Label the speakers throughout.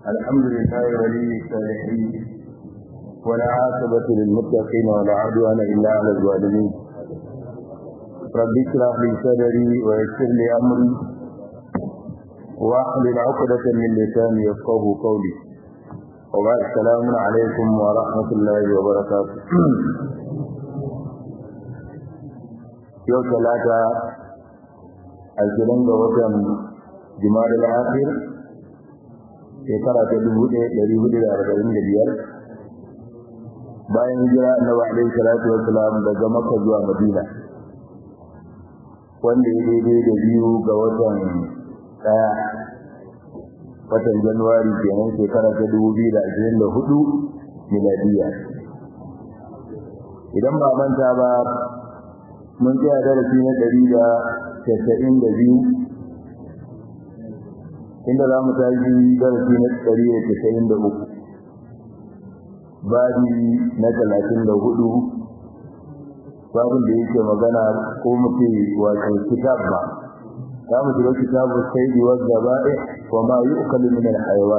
Speaker 1: الحمد لله ولي الصالحين ولا عاقبة للمتقين ولا عدوان إلا على الظالمين رب اشرح لي صدري ويسر لي أمري واحلل عقدة من لساني يفقه قولي وبعد السلام عليكم ورحمة الله وبركاته yau talata ashirin ga watan jima'a da akhir shekara ta dubu ɗaya ɗari hudu da arba'in da biyar bayan hijira annabi alaihi salatu wa salam daga makka zuwa madina wanda ya daidai da biyu ga watan ɗaya watan januwari kenan shekara ta dubu biyu da ashirin da hudu miladiya idan ba manta ba mun tsaya darasi na ɗari da casa'in da biyu inda za mu tashi darasi na ɗari da casa'in da uku babi na talatin da hudu babin da yake magana ko mu ce wato kitab ba za mu shiga kitabu sai da wadda ba'i wa ma yi ukalu min al-hayawa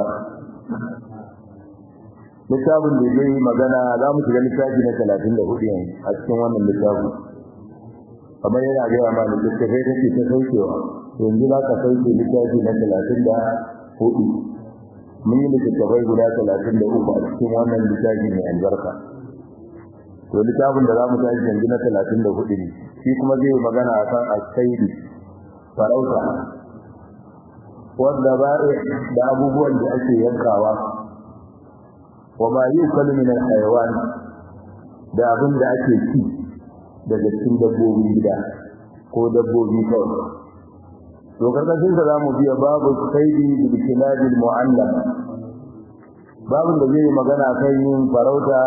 Speaker 1: littafin da zai magana za mu shiga littafi na talatin da hudu yanzu a cikin wannan littafin kamar yana gaya ma da littafai kake ta saukewa yanzu za ka sauke littafi na talatin da hudu mun yi littattafai guda talatin da uku a cikin wannan littafi mai albarka to littafin da za mu tashi yanzu na talatin da hudu ne shi kuma zai yi magana a kan asaidi farauta wanda ba da abubuwan da ake yankawa wa ma yi ukalu min al da abin da ake ci daga cikin dabbobin gida ko dabbobi kawai to karkashin sa zamu biya babu saidi bil kilabil mu'allam babu da zai magana kan yin farauta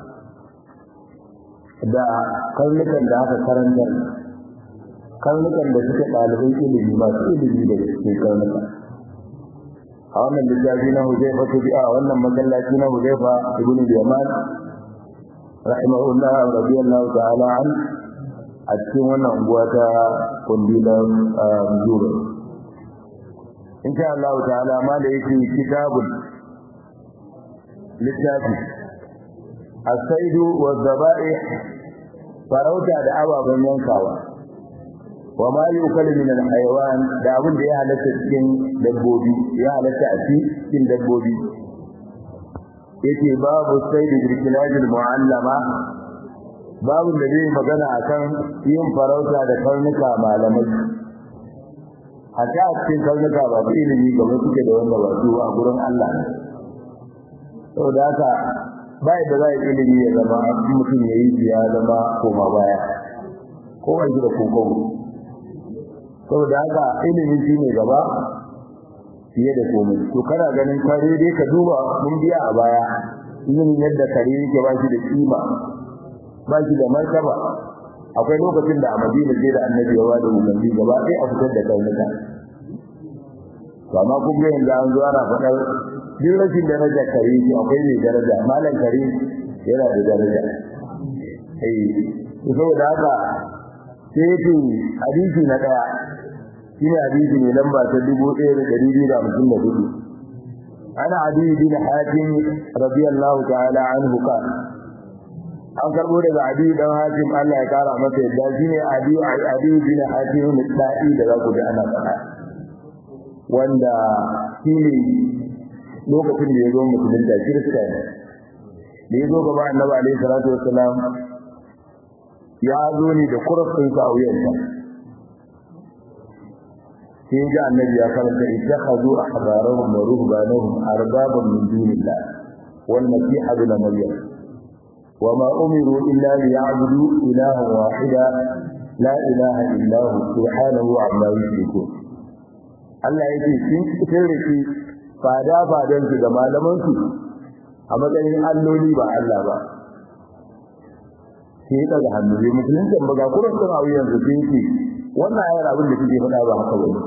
Speaker 1: da karnukan da aka karanta karnukan da suke ɗaliban ilimi masu ilimi da cikin karnuka a wannan littafi na huzaifa ta bi'a wannan masallaci na huzaifa ibn yaman rahimahullah radiyallahu ta'ala an a cikin wannan unguwa ta kundilan zuru insha Allah ta'ala ma da yake kitabun littafi as-saidu wa dhaba'i farauta da ababen yankawa wa ma yukalu min al-hayawan da abin da ya halatta cikin dabbobi ya halatta a cikin dabbobi yake babu saidi birkilajil mu'allama babu da zai magana akan yin farauta da karnuka malamai a ta cikin karnuka ba su ilimi ga suke da wanda ba su a gurin Allah ne saboda haka ba da za ilimi ya zama mutum ya yi ya zama koma baya ko wani da kokon saboda haka ilimi shi ne gaba fiye da komai to kana ganin kare dai ka duba mun biya a baya yin yadda kare yake ba shi da kima ba shi da martaba akwai lokacin da a Madina sai da Annabi ya wada umarni gaba sai a fitar da karnuka to amma kun ga yanzu an zo ana faɗar duk rashin daraja kare shi akwai mai daraja malam kare yana da daraja eh saboda haka sai ce hadisi na daya shine hadisi ne lamba ta 1254 ana adi bin hatim radiyallahu ta'ala anhu ka an karbo daga adi dan hatim Allah ya kara masa yadda shine adi adi bin hatim mutsa'i da zaku da ana faɗa wanda shine lokacin da ya zo musulunta kirista ne da ya zo gaba annabi alaihi salatu wassalam ya zo ne da kurafin sa a wuyansa sai ga annabi ya karanta ittakhadhu ahbarahum wa ruhbanahum arbaban min dunillah wal masih ibn maryam wama umiru illa liya'budu ilahan wahida la ilaha illa hu subhanahu amma yushrikun Allah yake sun fitar da shi fada fadan su da malaman su a matsayin alloli ba Allah ba sai daga hannu ne musulunci ba ga kuran sun hawo yanzu sai yake wannan ayar abin da kike faɗa ba haka bane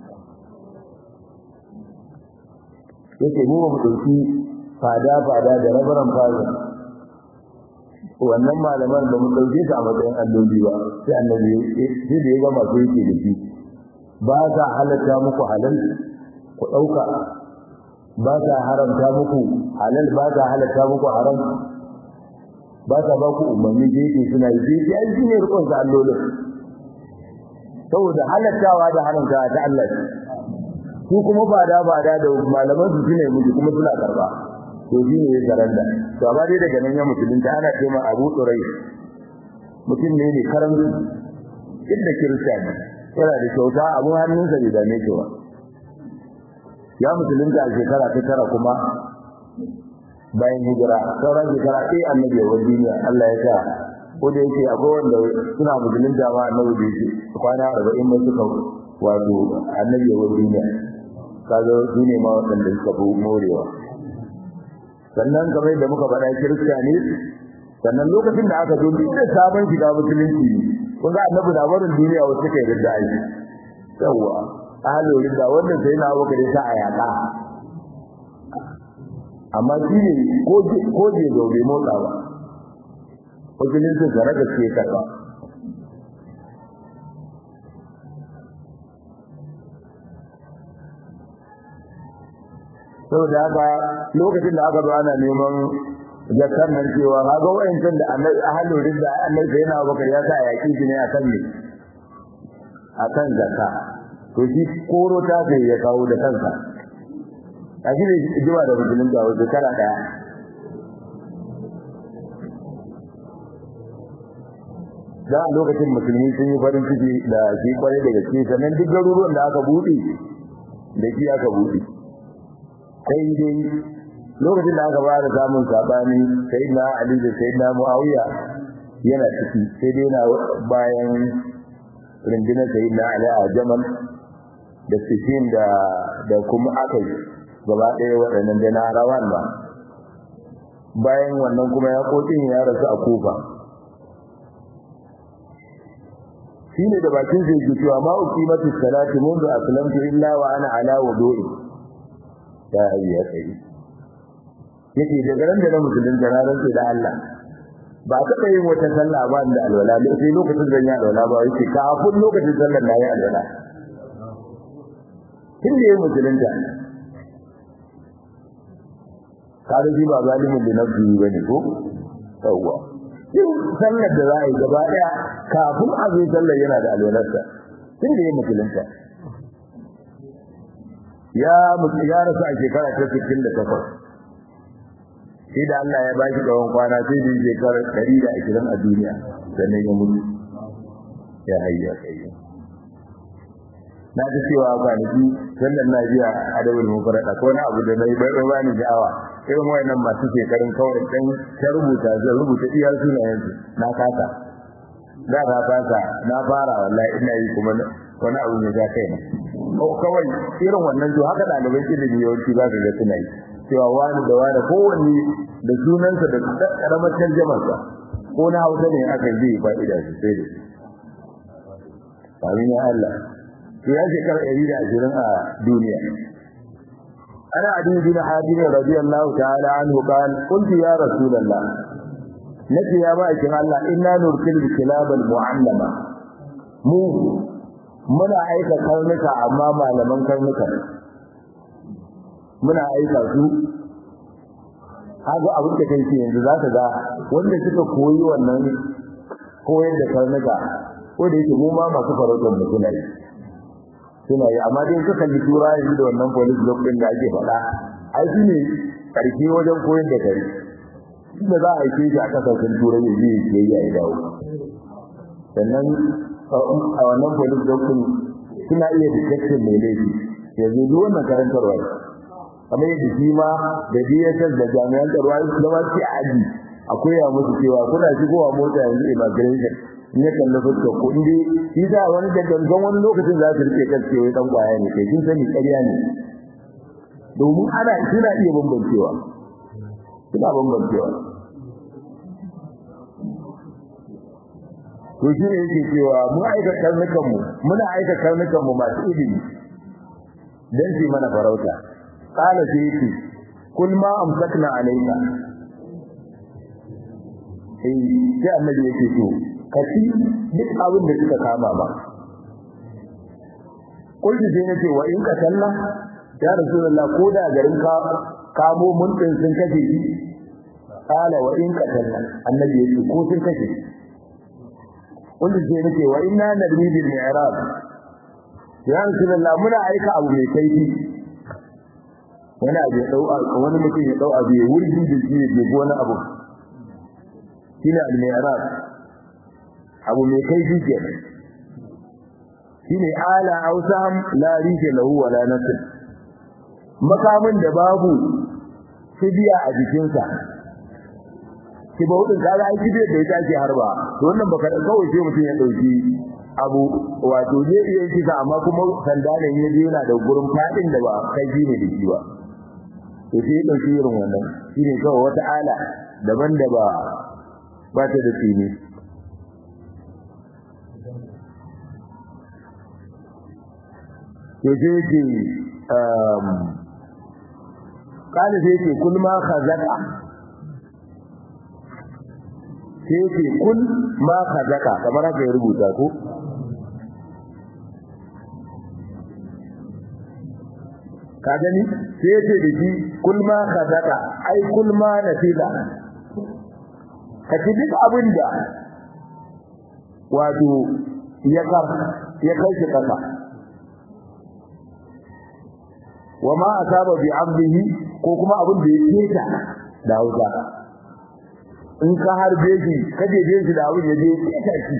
Speaker 1: yake mu mu dauki fada fada da rabaran fada wannan malaman da mu dauke su a matsayin alloli ba sai annabi sai da ya ga masu yake da shi ba za halatta muku halal ku dauka ba ta haramta muku halal ba ta halatta muku haram ba ta ba ku umarni da yake suna yi sai ai shine rukun sa allolin saboda halattawa da haramta ta Allah su kuma ba da ba da da malaman su shine miji kuma suna karba to shine ya zaranda to amma dai daga nan ya musulunta ana ce ma Abu Turai mutum ne ne karamci inda kiristani yana da kyauta abun hannunsa bai dame shi ba ya musulunta a shekara ta tara kuma bayan hijira sauran shekara ɗaya annabi ya wani duniya Allah ya sa ko da yake akwai wanda suna musulunta ma annabi da yake kwana arba'in ba suka wato annabi ya wani duniya kaga su ne ma waɗanda suka fi morewa sannan kamar da muka faɗa kirista ne sannan lokacin da aka zo duk da sabon shiga musulunci kun ga annabi da barin duniya wasu suka yi da aiki yawwa ahalin da wanda sai na abu kare sa a yaƙa amma shi ne ko je zo bai motsa ba wajen su zara da ke karba saboda haka lokacin da aka zo ana neman zakar nan cewa kaga wayancan da annabi ahalin ridda annabi sai na abubakar ya sa yaƙi shi ne akan ne akan zakka to shi koro ta sai ya kawo da kansa a shi ne jima da musulun da wasu kala daya da a lokacin musulmi sun yi farin ciki da shi kwarai da gaske sannan duk garuruwan da aka buɗe da shi aka buɗe sai dai lokacin da aka fara samun sabani sai na ali da sai na muawiya yana ciki sai dai na bayan rundunar sai na ali a jamal da sifin da da kuma akai gaba ɗaya waɗannan da na rawan ba bayan wannan kuma ya kokin ya rasu a kufa shine da bakin zai ji cewa ma uqimatu salati mundu aslamtu illa wa ana ala wudu'i ya hayya kai yake daga ran da na musulun da na rantsa da Allah ba taɓa yin wata sallah ba da alwala sai lokacin da ya alwala ba yake kafin lokacin sallar na yi alwala tun da ya musulunta kada ji ba zalimin da nafsi bane ko yawwa yin sallar da za a yi gaba daya kafin a zo sallar yana da alwalarsa tun da ya musulunta ya mutu ya rasu a shekara ta 68 sai da Allah ya bashi tsawon kwana sai da shekarar 120 a duniya sannan ya mutu ya hayya kai na ji cewa kwanaki sannan na biya adabul mufarrada ko na abu da nayi bai bai bani sha'awa irin wayannan masu shekarun kawai dan ta rubuta zan rubuta iya sunayen su na kasa da ka kasa na fara wallahi ina yi kuma wani abu ne ga kai ko kawai irin wannan to haka dalibai ilimi yawanci za ka ga suna yi cewa wani da wani kowanne da sunansa da karamar tarjamarsa ko na hausa ne aka yi fa'ida sosai da shi amin ya Allah to ya shekara 120 a duniya ana adi bin hadim radiyallahu ta'ala anhu qala qultu ya rasulullah nace ya ba kin Allah inna nurkilu kilab al mu'allama mu muna aika karnuka amma malaman karnuka muna aika su haga abin da kai yanzu za ka ga wanda suka koyi wannan koyar da karnuka ko da yake mu ma masu farautar mu suna yi suna yi amma dai suka kalli tura yanzu da wannan police block din da ake faɗa ai shi ne karfi wajen koyar da kare inda za a aike shi a kasashen turai ya je ya yi ya dawo sannan a wannan police block din suna iya detection mai laifi yanzu duk wannan karantarwa kamar yadda shi ma da DSS da jami'an tsaro da ma ce a aji akwai ya musu cewa kuna shigowa mota yanzu immigration in ya kalli fuskar ko inda shi da wani da gangan wani lokacin za su rike kan cewa dan kwaya ne kai kin sani ƙarya ne domin ana suna iya bambancewa suna bambancewa to shi ne yake cewa mu aika karnukan mu muna aika karnukan mu masu ilimi dan su mana farauta qala sai yake kul ma amsakna alayka eh sai annabi yake to kaci duk abin da suka kama ba kulli sai nace wa in ka talla ya rasulullah ko da garin ka kamo mun din sun kashe shi qala wa in qatalna annabi yace ko sun kashe shi wanda ke nake wa inna nadri bil mi'rab ya rasulullah muna aika abu mai kaifi wani abu ya dau wani mutum ya dau abu ya wurgi da shi ya wani abu shine al mi'rab abu mai kaifi kenan shine ala ausam la rije lahu wala nasl makamin da babu kibiya a jikinsa kibaudin kaga ai kibiyar da ita ake harba to wannan baka kawai sai mutum ya dauki abu wato zai iya kisa amma kuma sanda ne ya je yana da gurin fadin da ba kai ne da shi ba to sai ya dauki irin wannan shine kawai wata ala daban da ba ba ta da tsini to sai yake um kana sai yake kul ma khazaka sai yake kul ma khazaka kamar haka ya rubuta ko ka gani sai yake da shi kul ma khazaka ai kul ma nasila ka ci duk abinda wato ya kar ya kai shi kasa wa ma asaba bi abdihi ko kuma abin da ya keta da hausa in ka harbe shi kaje je shi da abin ya je keta shi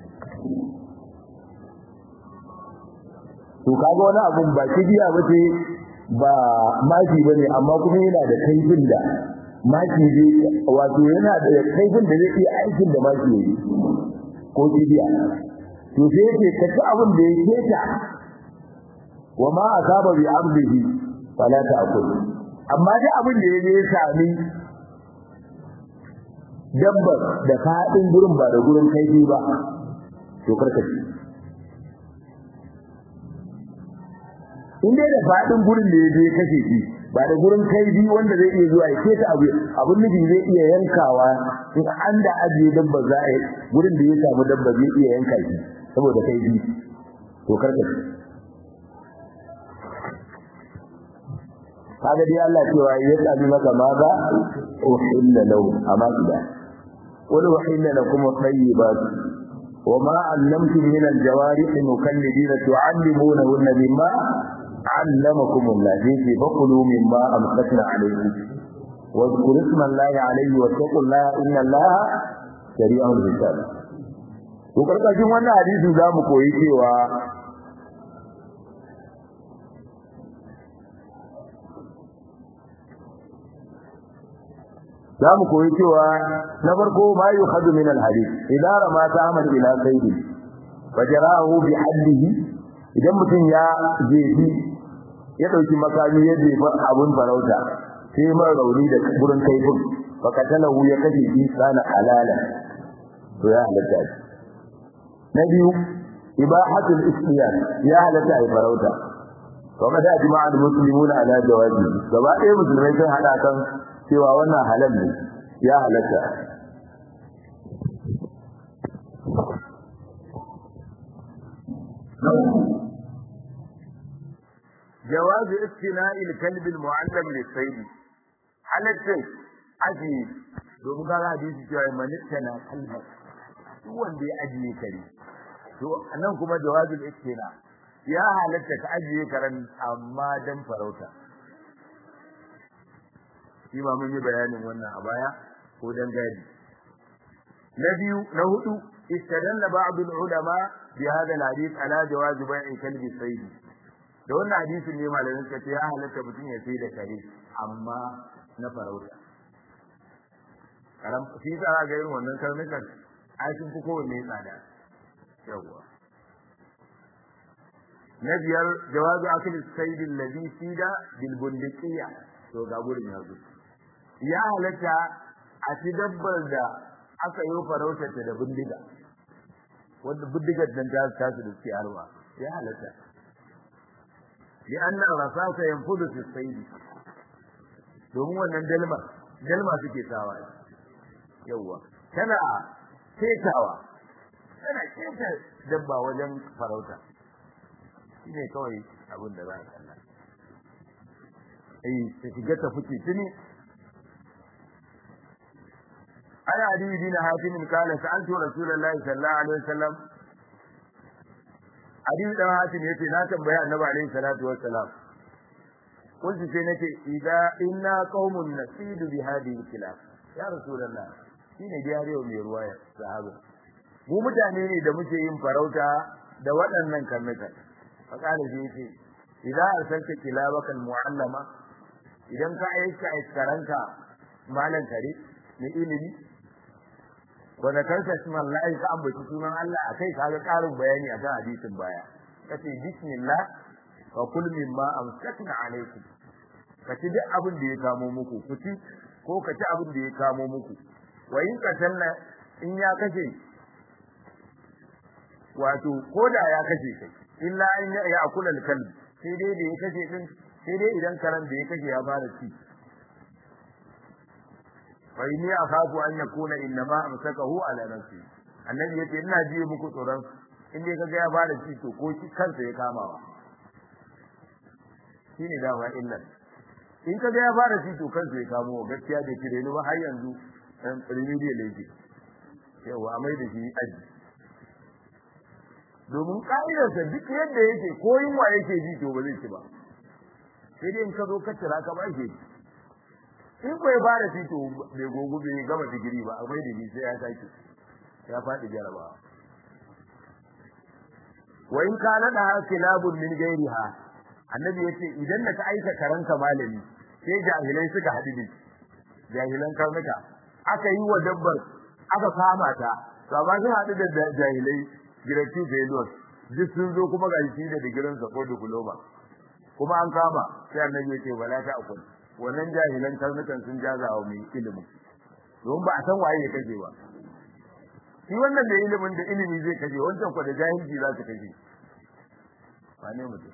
Speaker 1: to kaga wani abun ba kibiya bace ba maki bane amma kuma yana da kaifin da maki ne wato yana da kaifin da zai iya aikin da maki yake ko kibiya to sai yake kaci abin da ya keta wama asaba bi abdihi fala ta'kul amma da abin da yaje ya sami dabbar da fadin gurin ba da gurin kaifi ba to karka ci in dai da fadin gurin da yaje ya kashe shi ba da gurin kaifi wanda zai iya zuwa ya keta abu abun nufi zai iya yankawa in an da ajiye dabba za a gurin da ya samu dabba zai iya yanka shi saboda kaifi to karka ci kaga dai Allah cewa ya tsabi maka maza uhilla lahu amma ida wal uhilla lakum at-tayyibat wama allamtum min al-jawarih mukallidina tu'allimunahunna mimma 'allamakum Allah zai fakulu mimma amsakna alaykum واذكر اسم الله عليه واتقوا الله ان الله سريع الحساب to karkashin wannan hadisi zamu koyi cewa za mu koyi cewa na farko ma yi hadu min alhadith idan rama ta amal ila sayyidi fajarahu bi haddihi idan mutum ya jefi ya dauki makami ya jefa abun farauta sai mai rauni da gurin kaifin fakatalahu ya kashe shi sana halala to ya halatta shi na biyu ibahatul istiyan ya halatta ai farauta kuma da jama'ar muslimuna ala jawazi gaba ɗaya musulmai sun hada kan cewa wannan halal ne ya halatta jawazu istina'i al-kalb al-mu'allam lis-sayd halatta aji domin ga hadisi cewa man tana kalba duk wanda ya ajiye kare to nan kuma jawazu istina ya halatta ka ajiye karen amma dan farauta shi ma mun yi bayanin wannan a baya ko dan gadi na biyu na hudu istadalla ba'd al-ulama bi hadha al-hadith ala jawaz bai'i kalbi sayd da wannan hadisin ne malamin suka ce ya halatta mutum ya sai da kare amma na farauta karam shi za ga irin wannan karnukan ai sun fi kowanne tsada yawa na biyar jawazu akli sayd alladhi sida bil bundiqiyya to ga gurin yanzu ya halatta a ci dabbar da aka yi farautarta da bindiga wanda bindigar nan ta tasu da suke harba ya halatta li anna rasasa yanfudu fi sayd domin wannan dalma dalma suke sawa yawa tana ketawa tana keta dabba wajen farauta shine kawai abin da za a kalla eh ta shiga ta fice tuni ana adi bin hatim kala sa'altu rasulullahi sallallahu alaihi wasallam adi dan hatim yace na tambaya annabi alaihi salatu wassalam kunti sai nace idza inna qaumun nasidu bi hadhihi kilab ya rasulullah shine jariyo mai ruwaya sahaba mu mutane ne da muke yin farauta da waɗannan karnuka fa kana sai yace idza arsalta kilabaka almuallama idan ka aika aikaranka malan kare ne ilimi wanda kansa sunan Allah ka ambaci sunan Allah akai kaga karin bayani akan hadisin baya kace bismillah wa kul mimma amsakna alaykum kaci duk abin da ya kamo muku kuci ko kaci abin da ya kamo muku wa in katanna in ya kace wato koda ya kace kai illa an ya akula kalb sai dai da ya kace din sai dai idan karan da ya kace ya fara ci fa inni akhafu an yakuna innama amsakahu ala nafsi annabi yace ina ji muku tsoron in dai kaga ya fara ci to ko shi kansa ya kamawa shine dama illar in kaga ya fara ci to kansa ya kamo gaskiya da kire ni ba har yanzu dan remedial yake yawa amai da shi aji domin ka'idarsa duk yadda yake ko yunwa yake ji to ba zai ci ba sai dai in ka zo ka tira ka ba shi in ko ya fara ci to bai gogo bai gama digiri ba akwai da sai ya sake ya faɗi jarabawa wa in kana da kilabun min gairiha annabi yace idan da ka aika karanka malami sai jahilai suka haɗu da jahilan karnuka aka yi wa dabbar aka kama ta to amma sun haɗu da jahilai giratu failures duk sun zo kuma ga shi da digirin sa ko diploma kuma an kama sai annabi yace wala ta akul wannan jahilan karnukan sun jaza wa mai ilimin don ba a san waye ya kaje ba shi wannan da ilimin da ilimi zai kaje wancan ko da jahilci za su kaje wane mutum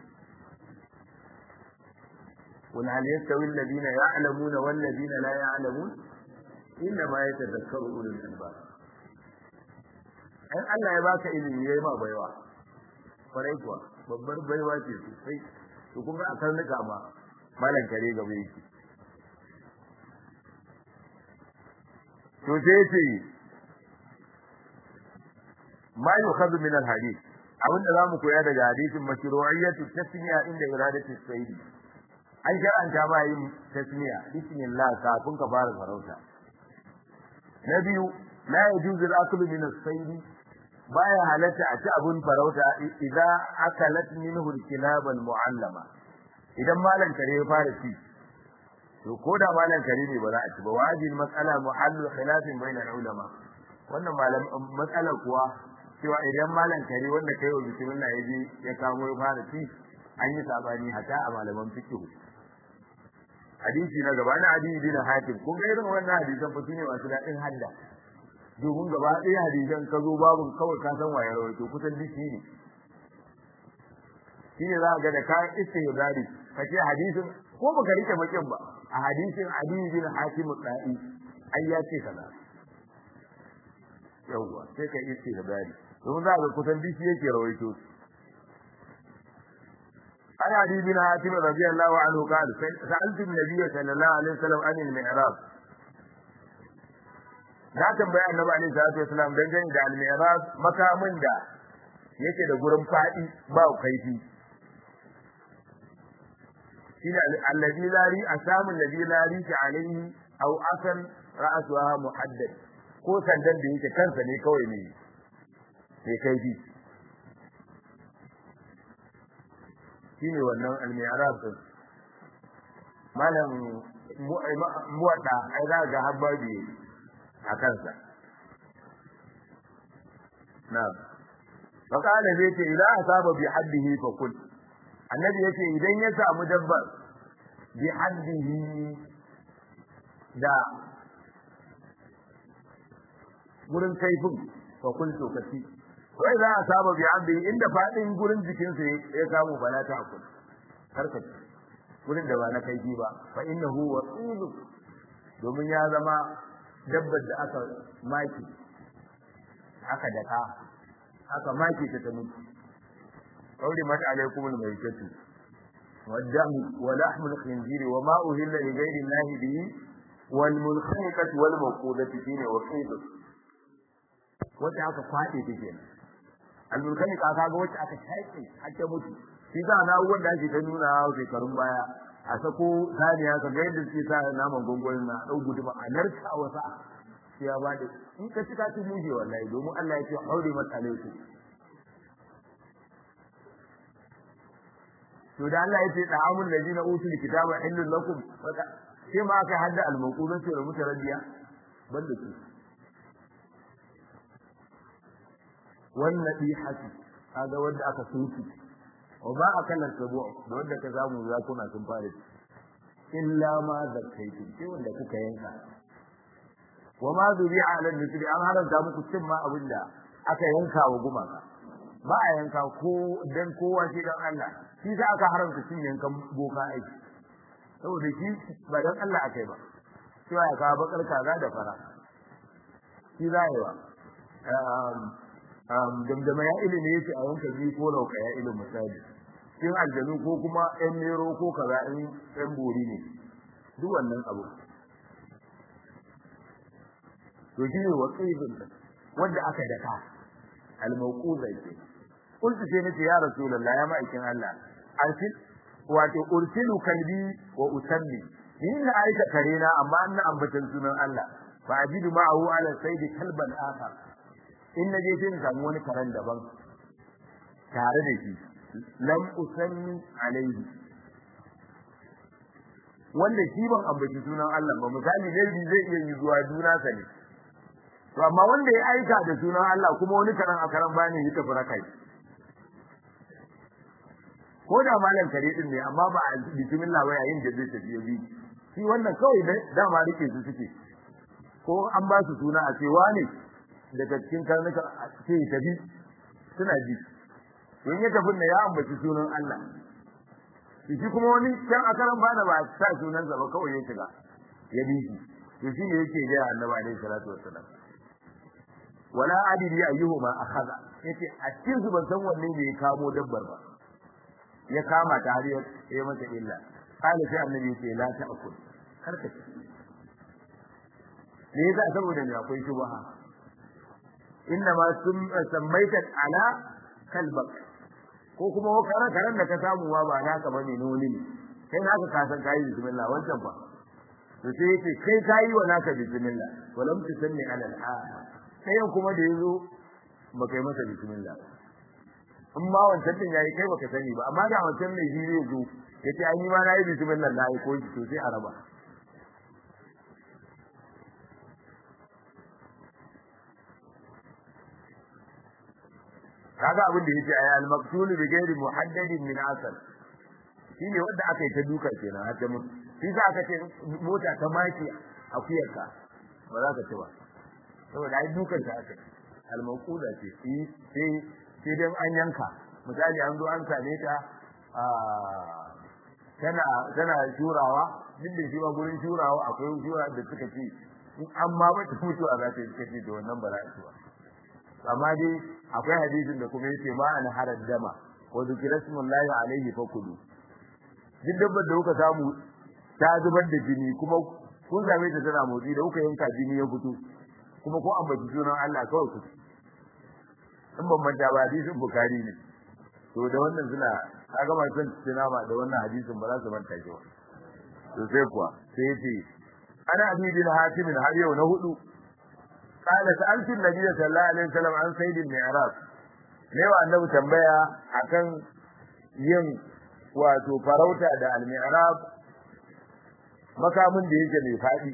Speaker 1: قل هل يستوي الذين يعلمون والذين لا يعلمون إنما يتذكر أولو الألباب in Allah ya baka ilimi yayi ma baiwa kwarai kuwa babbar baiwa ce sosai to kun ga a karnuka ma malan kare gaba yake to sai ce ma yukhadhu min al-hadith abinda zamu koya daga hadisin mashru'iyyatu tasmiya inda iradatu sayyidi an shar'anta ma yin tasmiya bismillah kafin ka fara farauta na biyu la yajuzu al-aklu min as-sayd baya halatta a ci abun farauta idan akalat minhu al-kilab al-mu'allama idan malan kare ya fara ci to ko da malan kare ne ba za a ci ba wajin mas'ala muhallu khilafin bayna ulama wannan malam matsala kuwa cewa idan malan kare wanda kai wa bismillah ya je ya kamo ya fara ci an yi sabani hata a malaman fiqh hadisi na gaba na hadisi bin hatim kun ga irin wannan hadisan fa shine masu daɗin hadda domin gaba ɗaya hadisan ka zo babu kawai ka san waye rawaito kusan duk shi ne shine za ka ga da ka istihdari ka ce hadisin ko baka rike bakin ba a hadisin hadisi bin hatim da'i ai ya ce kaza yawwa sai ka istihdari domin za ka kusan duk shi yake rawaito عن علي بن حاتم رضي الله عنه قال سألت النبي صلى الله عليه وسلم عن المعراج na tambaya annabi alaihi salatu wasalam dangane da al-mi'raj makamin da yake da gurin fadi ba kaifi shine alladhi la ri asamu alladhi la ri alaihi aw asan ra'suha muhaddad ko sandan da yake kansa ne kawai ne sai kaifi shine wannan al-mi'raj din malam muwadda ai za ga habbabi a kansa na'am fa kana zai ce idan asaba bi haddihi fa kul annabi yace idan ya samu dabbar bi haddihi da gurin kaifin fa kul to kaci wai za a saba bi abdi inda fadin gurin jikinsa ya samu bala ta akul karka gurin da ba na kaifi ba fa innahu wasilu domin ya zama dabbar da aka maki aka daka aka maki ta ta mutu kauri mata alaikumul maitatu والدم ولحم الخنزير وما أهل لغير الله به والمنخنقة والموقودة فيه وقيد wacce aka kwaɗe ta kenan almulkanika ka ga wacce aka shaƙe ake mutu shi za na wanda ake ta nuna shekarun baya a sako saniya ka ga yadda suke sa naman gongonin na ɗau guduma a narka wasa sai ya bada in ka cika ci muje wallahi domin Allah ya ce haure mata alaiku to da Allah ya ce da'amul ladina utul kitaba illal lakum sai ma aka hadda al-maqulun sai rubuta radiya banda su wannan hati kaga wanda aka sunki wa ba akalan tabu da wanda ka zamu ya kuna sun fare illa ma zakaitu sai wanda kuka yanka wa ma zubi'a ala nisbi an haramta muku cin ma abinda aka yanka wa gumaka ba a yanka ko dan kowa shi dan Allah shi za aka haramta cin yankan boka aiki saboda shi ba dan Allah akai ba cewa ya kawo bakar kaza da fara shi za yi wa damdama ya ilimi yake a yanka biyu ko lauka ya ilimi misali in aljanu ko kuma yan nero ko kaza in yan bori ne duk wannan abu to shi ne wa qaibin wanda aka daka al-mawquza ke qultu sai nace ya rasulullah ya ma'aikin Allah arsil wato ursilu kalbi wa usalli ni ina aika karena amma ina ambatan sunan Allah fa ajidu ma'ahu ala sayd kalban akhar in naje sai in samu wani karan daban tare da shi lam usalli alaihi wanda shi ban ambaci sunan Allah ba misali ne zai iya yi zuwa juna sani to amma wanda ya aika da sunan Allah kuma wani karan a karan bani yi tafi rakai ko da malam kare din ne amma ba a bismillah ba yayin da zai tafi bi shi wannan kawai dama rike su suke ko an ba su suna a ce wani daga cikin karnuka ce tafi suna ji don ya tafi ne ya ambaci sunan Allah shi kuma wani can a karan bana ba sa sunansa ba kawai ya shiga ya bi shi to shi ne yake ga annabi alaihi salatu wassalam wala adiri ayyuhuma akhadha yace a cikin su ban san wanne ne ya kamo dabbar ba ya kama ta har ya mata illa kala sai annabi yace la ta'kul karka ci ne yasa saboda ne akwai shubha inna ma sun sammaita ala kalbak ko kuma karan karan da ka samu ma ba naka bane ne wani ne kai naka ka san kai bismillah wancan ba to sai yace kai kai wa naka bismillah walam tusanni ala al-akhar sai kuma da yazo baka yi masa bismillah in ma wancan din yayi kai baka sani ba amma da wancan mai shi zai zo yace ai ni ma nayi bismillah na yi ko to sai a raba kaga abin da yace ay al-maqtul bi ghairi muhaddadin min asal shine wanda aka yi ta duka kenan har da mutu shi za ka ce mota ta maki akuyarka ba za ka ci ba saboda ai dukan ta aka al-mawquda ce shi sai sai dan an yanka misali an zo an same ta tana tana shurawa duk da shi ba gurin shurawa akwai shura da suka ce in an ma ba ta mutu a za ta yi suka ce da wannan ba za a ci ba amma dai akwai hadisin da kuma yace ma an harad dama wa zikra smullahi alaihi fakulu duk dabbar da kuka samu ta zubar da jini kuma kun same ta tana motsi da kuka yanka jini ya fito kuma ko ambaci sunan Allah kawai ku in ban manta ba hadisin bukari ne to da wannan suna kaga ba san sinama da wannan hadisin ba za su manta shi ba to sai kuwa sai yace ana abi bin hatim har yau na hudu قال سألت النبي صلى الله عليه وسلم عن سيد المعراج lewa annabi tambaya akan yin wato farauta da al-mi'rab makamin da yake mai fadi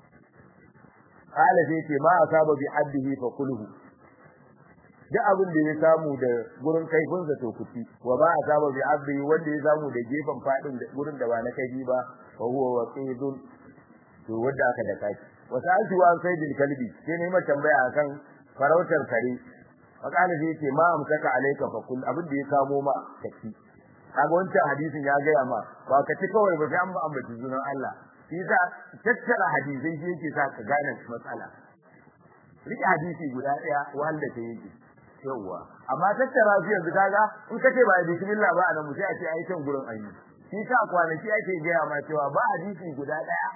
Speaker 1: qala sai ce ma asaba bi haddihi fa kulhu duk abin da ya samu da gurin kaifin sa to kuti wa ba asaba bi abdi wanda ya samu da gefen fadin da gurin da ba na kaifi ba fa huwa waqidun to wanda aka da kaki wasaltu wa sayyidil kalbi sai ne ma tambaya akan farautar kare fakala sai ce ma amsaka alayka fa kul abin da ya kamo ma kaci kaga wancan hadisin ya gaya ma ba ka ci kawai ba sai an ba ambaci sunan Allah shi za tattara hadisai shi yake sa ka gane matsala rike hadisi guda daya wanda ta yake yawa amma tattara shi yanzu kaga in ka ce ba bismillah ba anan mu sai a ce ai can gurin ayi shi ta kwanaki ake gaya ma cewa ba hadisi guda daya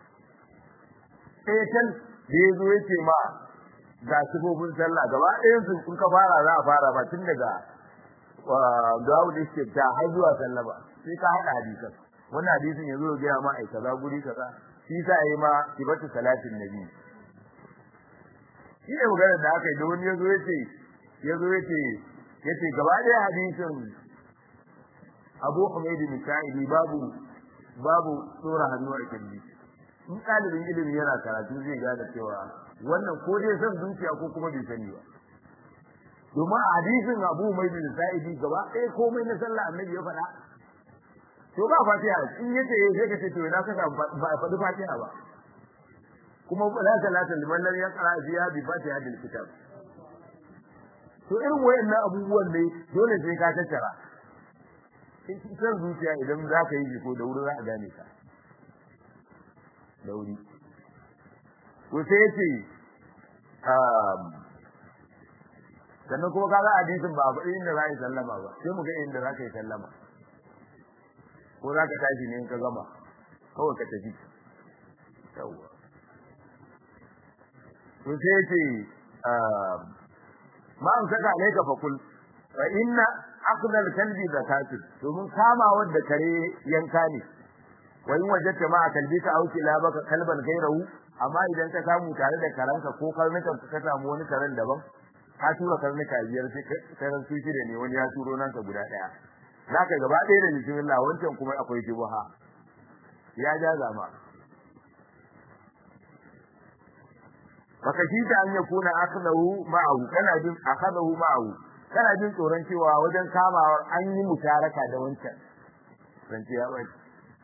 Speaker 1: sai kan da ya zo yace ma ga sifofin sallah gaba ɗayan su in ka fara za a fara ba tun daga Dawud istifta har zuwa sallama sai ka haɗa hadisan wannan hadisin ya zo ya gaya ma ai kaza guri kaza shi sa yayi ma sifatu salatin nabi shi ne maganar da aka yi da wani ya zo yace ya zo yace yace gaba ɗaya hadisin Abu Humayd bin Sa'idi babu babu tsora hannu a kirji in ɗalibin ilimi yana karatu zai gane cewa wannan ko dai san zuciya ko kuma bai sani ba domin a hadisin Abu Humayd bin Sa'idi gaba ɗaya komai na sallah annabi ya faɗa to ba fatiha in yace sai ka ce to ina ka ba a faɗi fatiha ba kuma la salata liman lam yaqra fiha bi fatiha bil kitab to irin wayannan abubuwan ne dole sai ka tattara in san zuciya idan za ka yi ko da wuri za a gane ka da wuri ko sai yace sannan kuma kaga hadisin ba a faɗi inda za a yi sallama ba sai mu ga inda za ka yi sallama ko za ka tashi ne in ka gama kawai ka tafi yawwa to sai yace ma an saka alaika fa kul fa inna akhdha al-kalbi zakatun domin kama wanda kare yanka ne wa in wajadta ma kalbika aw kilabaka kalban gairahu amma idan ka samu tare da karanka ko karnukan ka samu wani karen daban ka tura karnuka biyar sai karan su shida ne wani ya turo nan ka guda daya zaka gaba ɗaya da bismillah wancan kuma akwai shubha ya ja zama baka shi ta an yakuna akhdahu ma'ahu kana jin akhadahu ma'ahu kana jin tsoron cewa wajen kamawar an yi musharaka da wancan zance ya bai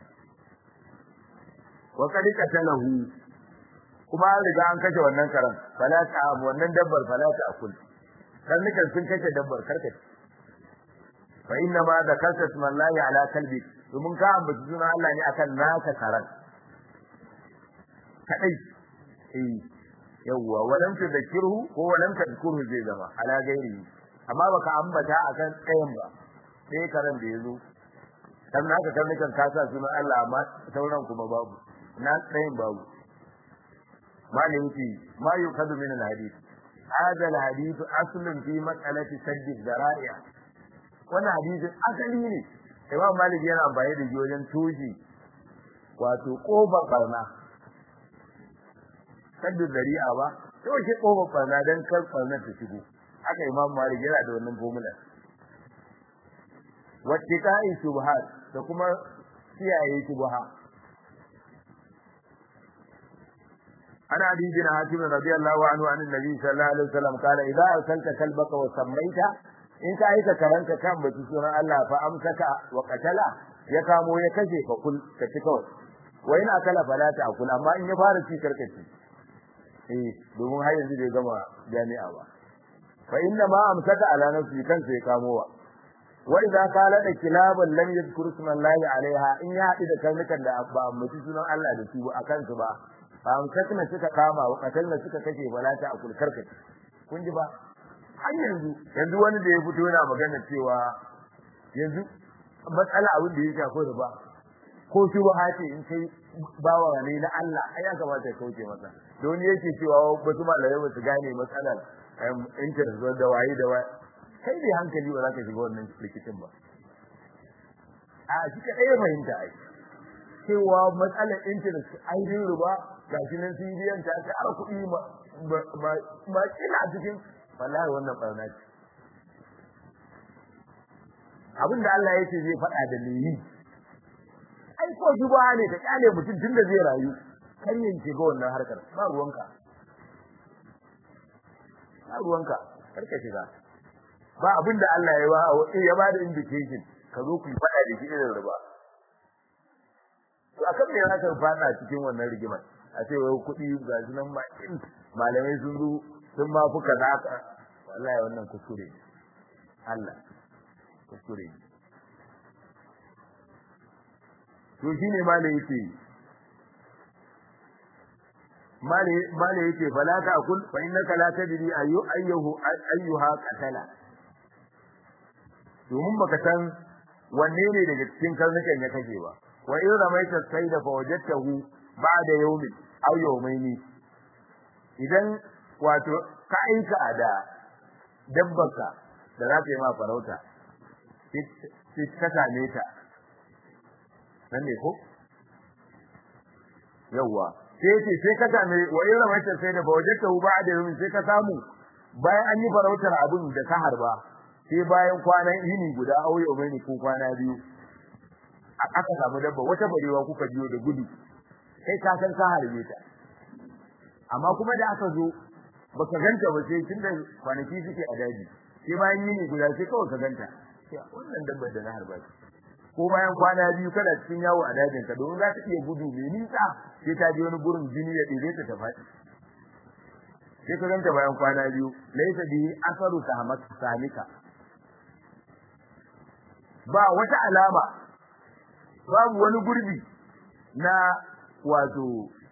Speaker 1: wa kad qatalahu kuma an riga an kashe wannan karan fala ta wannan dabbar fala ta akul karnukan sun kashe dabbar karkace fa inna ma zakarta smallahi ala kalbi domin ka ambaci sunan Allah ne akan naka karan kadai eh yawwa walam tadhkiruhu ko walam tadhkuruhu zai zama ala gairi amma baka ambata akan tsayin ba sai karan da yazo dan naka karnukan ka sa sunan Allah amma sauran kuma babu na tsayin babu malin ki ma yukadu min alhadith hada alhadith aslun fi mas'alati sadd zara'i'a wannan hadisin asali ne Imam Malik yana amfani da shi wajen toji wato kofar barna sadd zari'a ba to shi kofar barna dan kar barna ta shigo haka Imam Malik yana da wannan formula wattiqa'i subhat da kuma kiyaye subha أنا علي بن حاتم رضي الله عنه عن النبي صلى الله عليه وسلم قال إذا أرسلت كلبك وسميت إن كأيت كرنك كم بتسونا الله فأمسك وقتل يكامو يكشي فقل كتكوت وإن أكل فلا تأكل أما إن يفارس في كركتي إيه domin har yanzu bai gama jami'a ba fa inna ma amsaka ala nafsi kansa ya kamowa wa idza qala da kilaban lam yadhkur isma allahi alaiha in ya haɗu da karnukan da ba ambaci sunan Allah da su a kansu ba amsakna suka kama wa katalna suka kashe balata a kulkarka kun ji ba har yanzu yanzu wani da ya fito yana magana cewa yanzu matsala abin da ya shafi da ba ko shi ba hace in kai bawa ne na Allah ai ya kamata ya kauce masa don yake cewa wasu malamai ba su gane matsalar interest da waye da waye kai dai hankali ba za ka shiga wannan rikicin ba a shi ka ɗaya fahimta ai cewa matsalar interest ainihin riba ga shi nan sun biyan ta ta ara kuɗi ma kila cikin wallahi wannan barna ce abin da Allah ya ce zai faɗa da me yi ai ko juba ne ka kyale mutum tun da zai rayu kan yanke ga wannan harkar ba ruwanka ba ruwanka kar ka shiga ba abin da Allah ya ba ya ba da indication ka zo ku faɗa da shi irin riba to akan me zaka fada cikin wannan rigimar a ce wai kuɗi ga su nan malamai sun zo sun ma fuka zaka wallahi wannan kuskure Allah kuskure to shine malai yake malai malai yake fala ta akul fa innaka la tadri ayu ayyuhu ayyuha qatala domin baka san wanne ne daga cikin karnukan ya kashe ba wa in ramaita sayda fa wajadtahu ba'da yawmin aw yawmayni idan wato ka aika da dabbarka da za ta yi ma farauta sai ka same ta nan ne ko yawwa sai ce sai ka same wa in ramaita sayda fa wajadtahu ba'da yawmin sai ka samu bayan an yi farautar abin da ka harba sai bayan kwanan yini guda auye umaini ko kwana biyu aka samu dabba wata barewa kuka biyo da gudu kai ka san ka harbe ta amma kuma da aka zo baka ganta ba sai tunda kwanaki suke a daji sai bayan yini guda sai kawai ka ganta wannan dabba da na harba ko bayan kwana biyu kada cikin yawo a dajin ka domin za ta iya gudu mai nisa sai ta je wani gurin jini ya ɗebe ta ta faɗi sai ka ganta bayan kwana biyu laisa bihi asaru samika ba wata alama babu wani gurbi na wato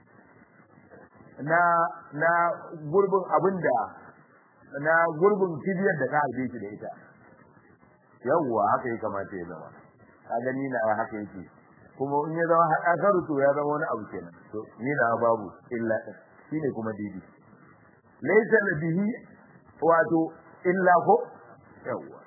Speaker 1: na na gurbin abinda na gurbin kibiyar da ka harbe shi da ita yawwa haka ya kamata ya zama ka gani na haka yake kuma in ya zama asaru to ya zama wani abu kenan to ni na babu illa shine kuma didi laysa bihi wato illa ko yawwa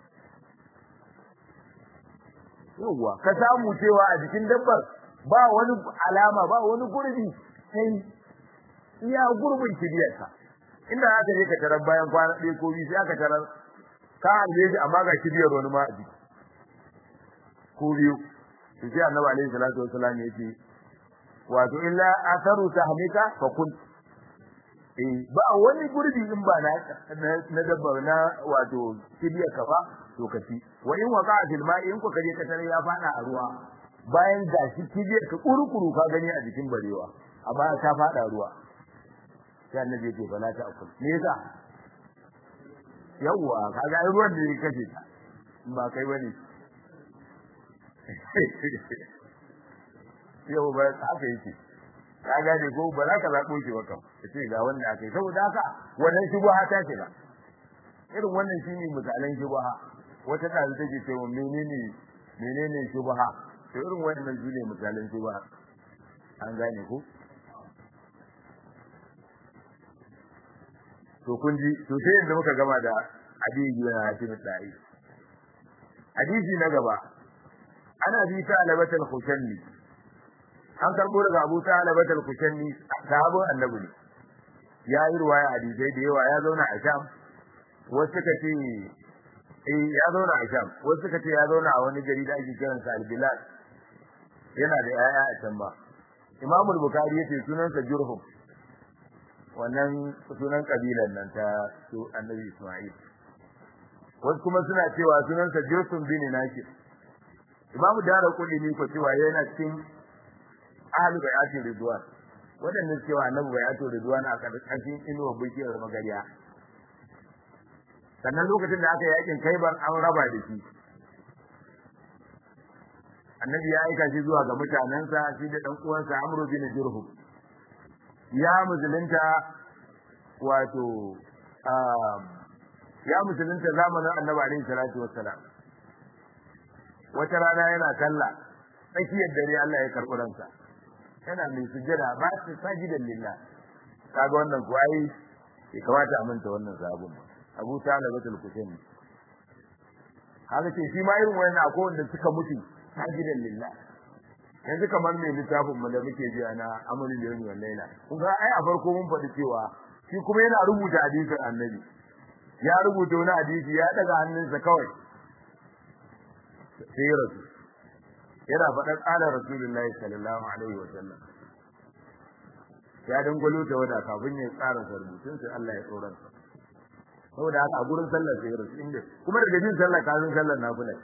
Speaker 1: yawwa ka samu cewa a jikin dabbar ba wani alama ba wani gurbi sai iya gurbin kibiyarsa inda aka je ka tarar bayan kwana ɗaya ko biyu sai aka tarar ka harbe shi amma ga kibiyar wani ma a jiki ko biyu to sai annabi alaihi salatu wassalam ya ce wato illa asaru tahmika fa kun eh ba wani gurbi in ba na na dabba na wato kibiyar ka ba to ka ci wa in waqa fil ma'i in ku kaje ka tare ya fada a ruwa bayan gashi kibiyar ka kurukuru ka gani a jikin barewa amma ta fada ruwa sai annabi yake bala ta akul me yasa yawwa kaga ai ruwan da yake kace ta ba kai bane yau ba haka yake ka gane ko ba za ka zaɓo shi ba kam ka ce ga wanda aka yi saboda haka wannan shubuha ta ce ba irin wannan shine misalan shubuha wata ɗazu take ce wa menene menene shubuha to irin wannan shine misalan shubuha an gane ko to kun ji to sai yanzu muka gama da hadisi na hatim da'i hadisi na gaba ana bi ta alabatul khushanni an karbo daga Abu Talib al-Kushanni sahabin Annabi ne ya yi ruwaya hadisai da yawa ya zauna a Sham wasu suka ce eh ya zauna a Sham wasu suka ce ya zauna a wani gari da ake kiran sa Al-Bilal yana da yaya a can ba Imam al-Bukhari yace sunansa Jurhum wannan sunan kabilan nan ta su Annabi Isma'il wasu kuma suna cewa sunansa Jurhum bin Nakir Imam Daraqutni ko cewa yana cikin ahlu bayatin ridwan wadannan cewa annabi bayatin ridwan a karkashin inuwa bishiyar magariya sannan lokacin da aka yakin kaibar an raba da shi annabi ya aika shi zuwa ga mutanensa shi da dan uwansa amru bin jurhum ya musulunta wato ya musulunta zamanin annabi alaihi salatu wassalam wata rana yana sallah tsakiyar dare Allah ya karɓi ransa yana mai sujjada ba su sajidan lillah kaga wannan ko ai bai kamata a manta wannan sabon ba Abu Talib batul Kusaini haka ce shi ma irin wannan akwai wanda suka mutu sajidan lillah yanzu kamar mai littafin mu da muke ji ana amalin da yau laila kun ga ai a farko mun faɗi cewa shi kuma yana rubuta hadisin annabi ya rubuta wani hadisi ya daga hannunsa kawai sai ya rasu yana faɗan ƙalar rasulullahi sallallahu alaihi wa sallam ya dangwalo ta wada kafin ya tsara rubutun sai Allah ya tsoron sa saboda haka a gurin sallar sai rasu inda kuma daga jin sallar kafin sallar nafila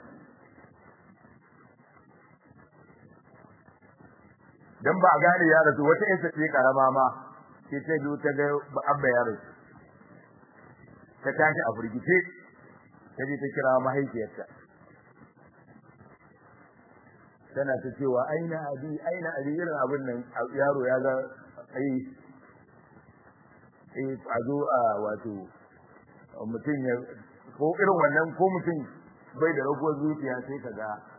Speaker 1: dan ba a gane ya rasu wata ƴarsa ce karama ma sai ta biyu ta ga abba ya rasu ta tashi a firgice ta je ta kira mahaifiyarta tana ta cewa aina abi aina abi irin abin nan yaro ya ga ai eh a zo a wato mutum ya ko irin wannan ko mutum bai da raguwar zuciya sai ka ga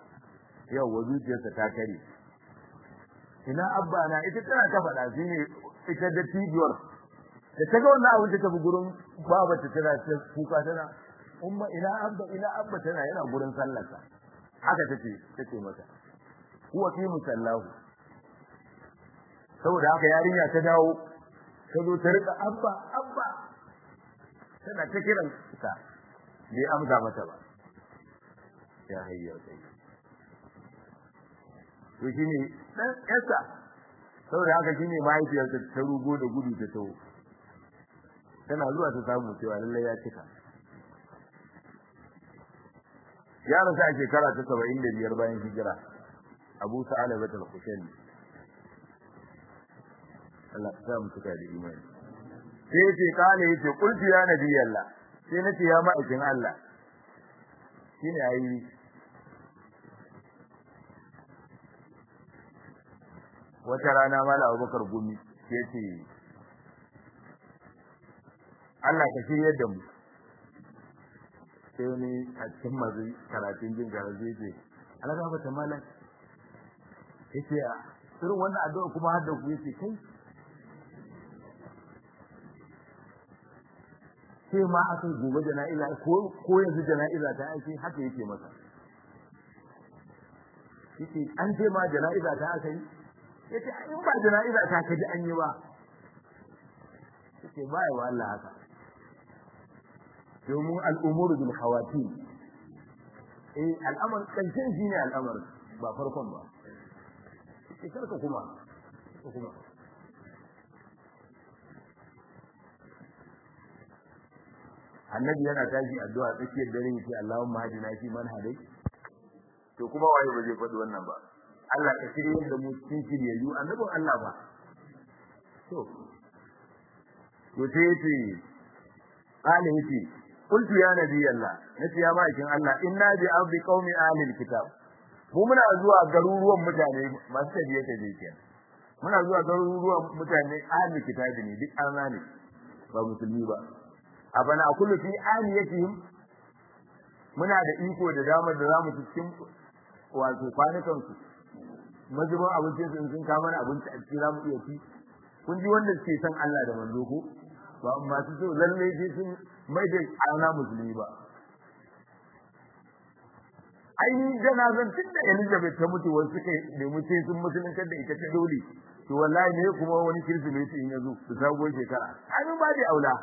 Speaker 1: yau wa zuciyarsa ta kare ina abba na ita tana ta faɗa shi ne ita da tibiyar da ta ga wannan abin ta tafi gurin baba ta tana ta kuka tana umma ina abba ina abba tana yana gurin sallarsa haka tace tace mata huwa fi musallahu saboda haka yarinya ta dawo ta zo ta rika abba abba tana ta kiran ta bai amsa mata ba ya hayya sai to shine dan yasa saboda haka shine mahaifiyarsa ta rugo da gudu ta tawo tana zuwa ta samu cewa lallai ya cika ya rasu a shekara ta saba'in da biyar bayan hijira abu sa'ala bata al-kushani Allah ta samu cika da imani sai yace kale yace qultu ya nabiyallah sai nace ya ma'aikin Allah shine ayi wata rana mala Abubakar gumi yace Allah ka shiryar da mu sai wani a cikin masu karatun jin garaje ce Allah ka fata malam yace a irin wannan addu'a kuma har da ku yace kai sai ma aka gobe jana'iza ko ko yanzu jana'iza ta aiki haka yake masa yace an ce ma jana'iza ta aka yi yace in ba jana'iza ta kaji an yi ba yace ba ya Allah haka domin al'umuru bil khawatim eh al'amar kancin shine al'amar ba farkon ba sai karka kuma kuma annabi yana tashi addu'a tsakiyar dare yake Allahumma hadina fi man hadai to kuma waye ba zai faɗi wannan ba Allah ka shirye da mu cikin shiryayyu annabin Allah ba to to sai yace qala yace qultu ya nabi Allah nace ya ma'aikin Allah inna bi ardi qaumi ahli alkitab mu muna zuwa garuruwan mutane masu tafiye tafiye kenan muna zuwa garuruwan mutane ahli kitabi ne duk arna ne ba musulmi ba abana kullu fi aliyatihim muna da iko da damar da zamu ci cikin wato kwanukan su mazubin abincin su sun kama mana abinci a cikin zamu iya ci kun ji wanda suke san Allah da manzo ko ba masu so lalle sai sun mai da ana musulmi ba ai janazan tun da Elizabeth ta mutu wasu suka nemi sai sun musulunta da ita ta dole to wallahi ne kuma wani kirsimeti in yazo su sabuwar shekara ai ba da aula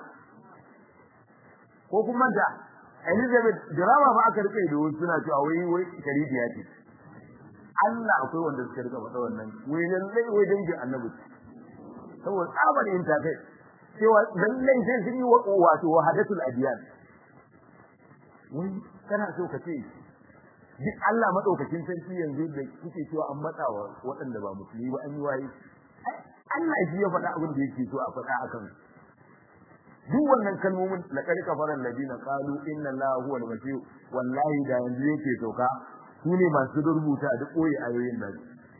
Speaker 1: ko kuma da Elizabeth drama ba aka rike da wasu suna cewa wai wai sharifiya ce Allah akwai wanda suka rika faɗa wannan wai lallai wai dangin annabi saboda tsabar yin takai cewa lallai sai sun yi wato wahadatul adiyan wai kana so ka ce duk Allah madaukakin sarki yanzu da kuke cewa an matsawa waɗanda ba musulmi ba an yi waye Allah shi ya faɗa abin da yake so a faɗa akan duk wannan kalmomin la kar kafara alladina qalu inna allaha huwa al-masih wallahi da yanzu yake sauka su ne masu rubuta da koyi ayoyin nan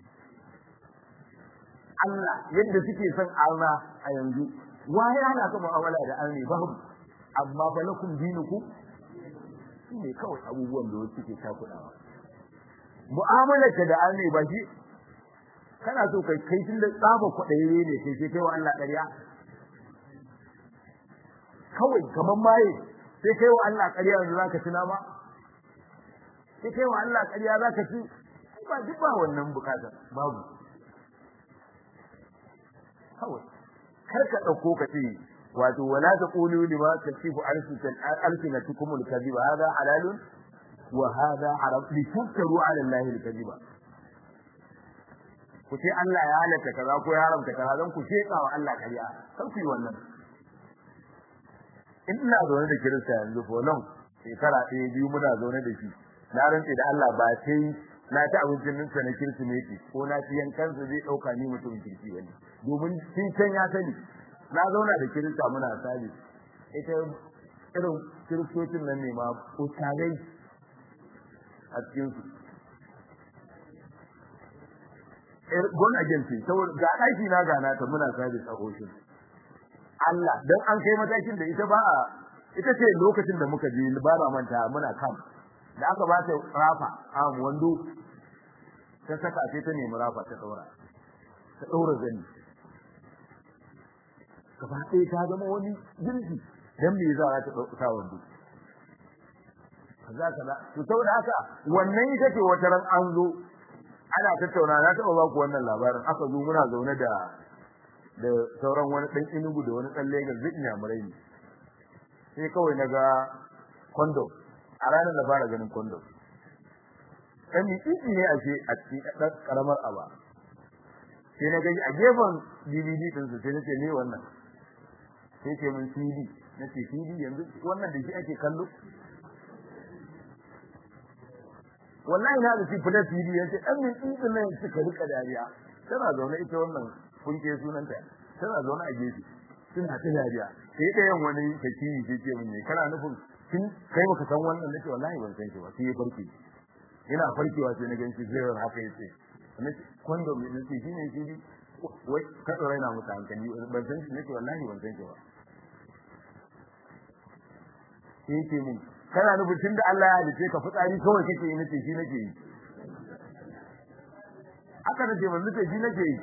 Speaker 1: Allah yadda suke son Allah a yanzu waye ana ka mu'amala da Allah babu amma fa lakum dinukum ne kawai abubuwan da wasu suke takudawa mu'amalar ka da Allah ba shi kana so kai kai tun da tsaba kwaɗaye ne sai sai kai wa Allah ƙarya kawai kaman maye sai kai wa Allah ƙarya yanzu zaka tuna ma sai kai wa Allah ƙarya zaka ci ba duk ba wannan bukatar babu kawai kar ka dauko ka ce wato wala taqulu lima tasifu alsinatukum alkadhib hada halalun wa hada haram li tuftaru ala allahi alkadhiba ku ce Allah ya halatta kaza ko ya haramta kaza dan ku sheka wa Allah ƙarya kar ku yi wannan in ina zaune da kirista yanzu ko nan shekara ɗaya biyu muna zaune da shi na rantse da Allah ba sai na ci abincin ninsa na kirsimeti ko na ci yankansa zai ɗauka ni mutum kirki wani domin sun can ya sani na zauna da kirista muna sabi ita irin kiristocin nan ne ma ustazai a cikin su gon agency saboda ga ɗaki na gana ta muna sabi a hoshin Allah dan an kai matakin da ita ba a ita ce lokacin da muka je ba na manta muna kam da aka ba ta rafa a wando ta saka sai ta nemi rafa ta daura ta daura zani gaba ɗaya ta zama wani jirgi dan me za ta dauka wando kaza kaza to saboda haka wannan ita ce wata ran an zo ana tattauna na taɓa ba ku wannan labarin aka zo muna zaune da da sauran wani ɗan inugu da wani ɗan Legas duk inyamurai ne sai kawai na ga condom a ranar da fara ganin condom ɗan mitsitsi ne a ce a cikin ɗan ƙaramar aba sai na gaji a gefen DVD ɗinsu sai na ce ne wannan sai ce min CD na ce CD yanzu wannan da shi ake kallo wallahi na da shi fitar CD ya ce ɗan mitsitsi nan suka rika dariya tana zaune ita wannan kunke sunanta tana zaune a gefe suna ta dariya sai da yan wani takiri sai ce mun ne kana nufin kin kai baka san wannan nace wallahi ban san shi ba sai ya farke ina farkewa sai na ganci zai haka yace nace kondo me nace shine shi wai ka tsara ina mutu hankali ban san shi nace wallahi ban san shi ba sai yake mun kana nufin tunda Allah ya halice ka fitsari kawai kake yi nace shi nake yi aka nace ban nace shi nake yi